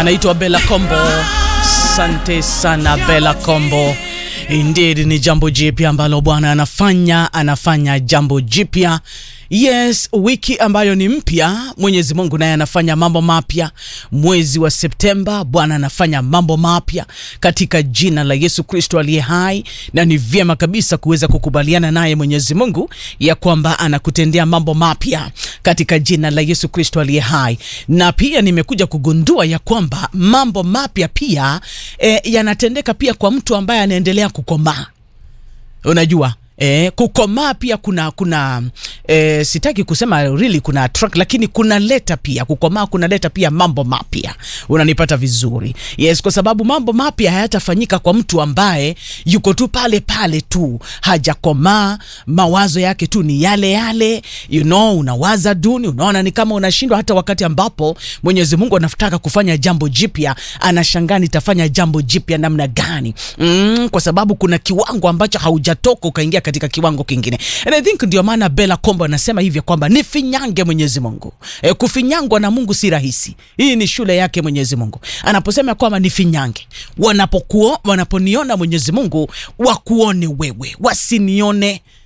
anaitwa Bella Kombo. Asante sana Bella Kombo. Indeed ni jambo jipya ambalo Bwana anafanya, anafanya jambo jipya. Yes, wiki ambayo ni mpya, Mwenyezi Mungu naye anafanya mambo mapya. Mwezi wa Septemba Bwana anafanya mambo mapya katika jina la Yesu Kristo aliye hai, na ni vyema kabisa kuweza kukubaliana naye Mwenyezi Mungu ya kwamba anakutendea mambo mapya katika jina la Yesu Kristo aliye hai. Na pia nimekuja kugundua ya kwamba mambo mapya pia eh, yanatendeka pia kwa mtu ambaye anaendelea kukomaa. Unajua E, kukomaa pia kuna kuna e, sitaki kusema really kuna attract, lakini kuna leta pia kukomaa kuna leta pia mambo mapya. Unanipata vizuri? Yes, kwa sababu mambo mapya hayatafanyika kwa mtu ambaye yuko tu pale pale tu hajakomaa, mawazo yake tu ni yale yale, you know, unawaza duni, unaona ni kama unashindwa. Hata wakati ambapo Mwenyezi Mungu anataka kufanya jambo jipya, anashangaa nitafanya jambo jipya namna gani? Mm, kwa sababu kuna kiwango ambacho haujatoka ukaingia katika kiwango kingine. And I think ndio maana Bella Kombo anasema hivyo kwamba nifinyange Mwenyezi Mungu. E, kufinyangwa na Mungu si rahisi. Hii ni shule yake Mwenyezi Mungu. Anaposema kwamba nifinyange, wanapokuo wanaponiona Mwenyezi Mungu wakuone wewe, wasinione